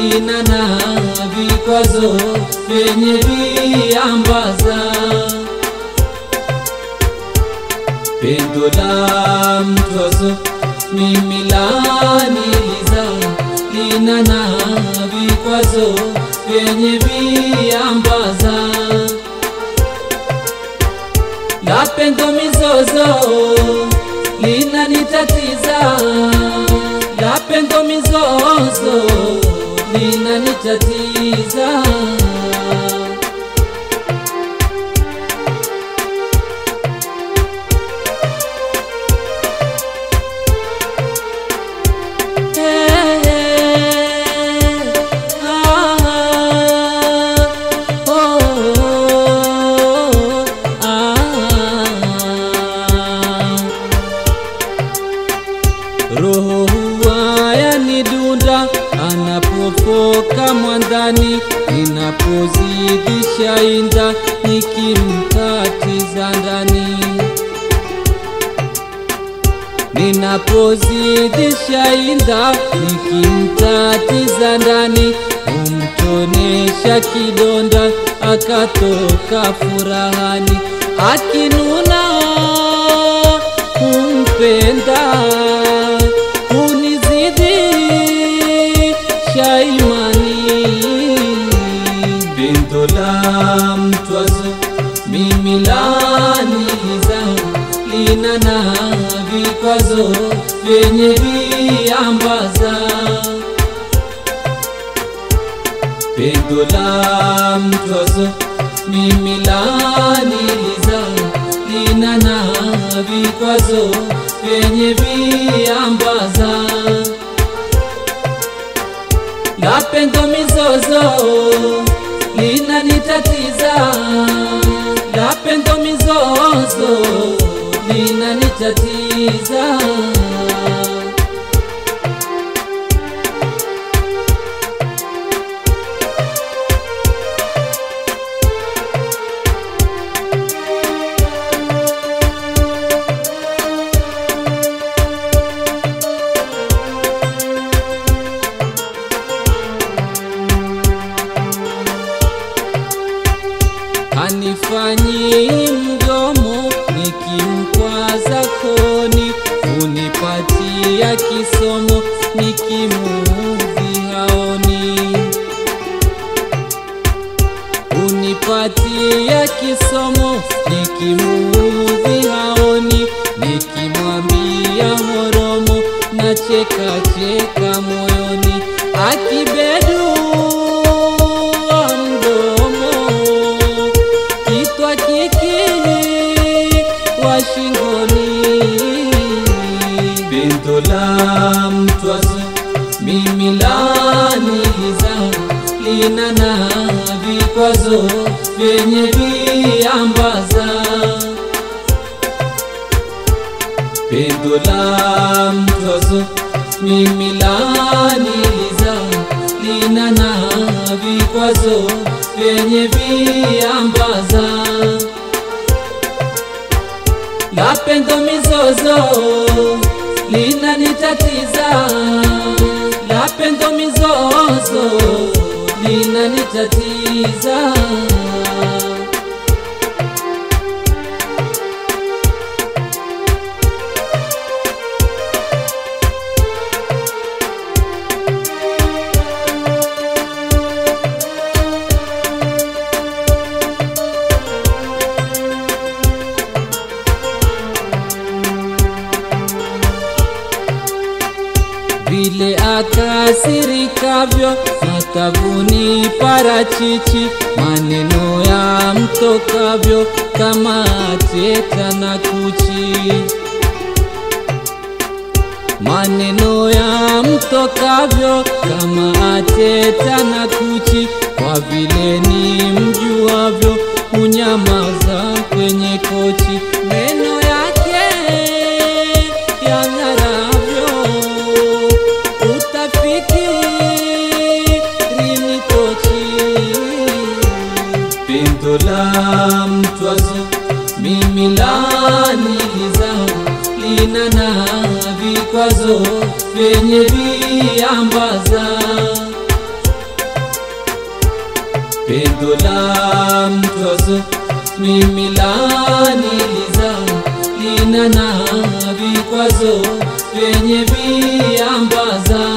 lina na vikwazo vyenye viambaza. Pendo la mtozo mimi laniliza, lina na vikwazo vyenye viambaza. La pendo mizozo linanitatiza, la pendo mizozo linanitatiza. Roho huwa yanidunda anapofoka mwandani, ninapozidisha inda nikimtatiza ndani ninapozidisha inda nikimtatiza ndani, humtonesha kidonda akatoka furahani, akinuna kumpenda kunizidi shaimani, pendo la mtwazo mimi laniliza lina na vikwazo vyenye viambaza. Pendo la mtwazo mimi laniliza lina na vikwazo vyenye viambaza. La pendo mizozo linanitatiza, la pendo mizozo linanitatiza. Hanifanyi mdomo nikimkwaza koni, unipatia kisomo nikimuudhi haoni, unipatia kisomo nikimuudhi haoni, nikimwambia horomo na cheka cheka moyoni, akibedua mdomo kitwa kiki wa shingoni, pendo la mtwazo mimi laniliza, lina na vikwazo vyenye viambaza. Pendo la mtwazo mimi laniliza, lina na vikwazo vyenye viambaza. La pendo mizozo linanitatiza, la pendo mizozo linanitatiza. vile akasirikavyo matavuni parachichi, maneno ya mtokavyo kama teta na kuchi, maneno ya mtokavyo kama teta na kuchi, kwa vile ni mjuavyo unyamaza kwenye kochi, meno yake yang'aravyo utafikiri ni tochi. Pendo la mtwazo mimi laniliza, lina na vikwazo vyenye viambaza. pendo la mtozo mimi laniliza lina na vikwazo vyenye viambaza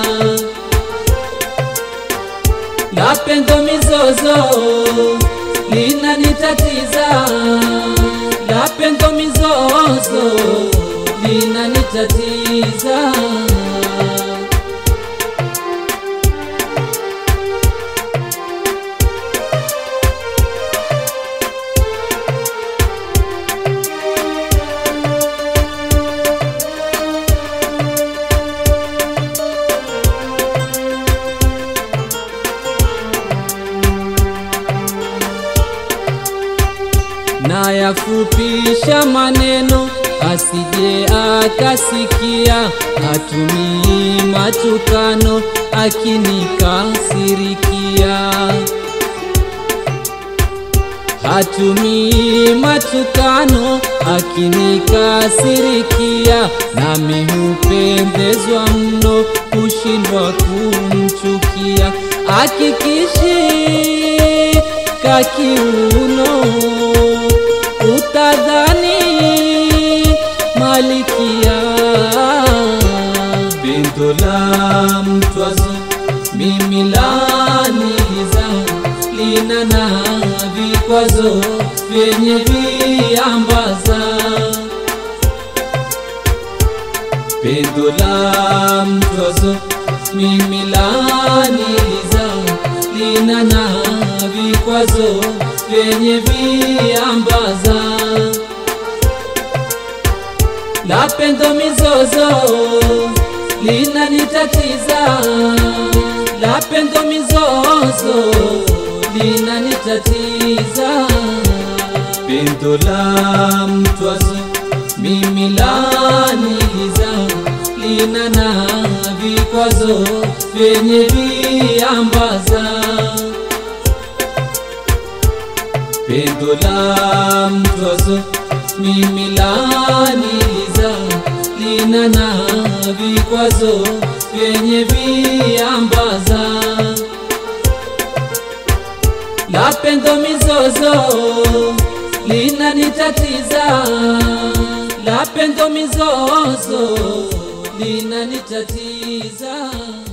la pendo mizozo linanitatiza la pendo mizozo linanitatiza na yafupisha maneno asije akasikia, hatumii matukano akinikasirikia, hatumii matukano akinikasirikia, nami hupendezwa mno kushindwa kumchukia, akikishi kakiuno utadhani malikia pendo la mtwazo mimi laniliza lina na vikwazo vyenye viambaza pendo la mtwazo mimi laniliza lina na vikwazo vyenye viambaza la pendo mizozo linanitatiza la pendo mizozo linanitatiza pendo la mtwazo mimi laniliza lina na vikwazo vyenye viambaza pendo la mtwazo mimi laniliza lina na vikwazo vyenye viambaza la pendo mizozo linanitatiza la pendo mizozo linanitatiza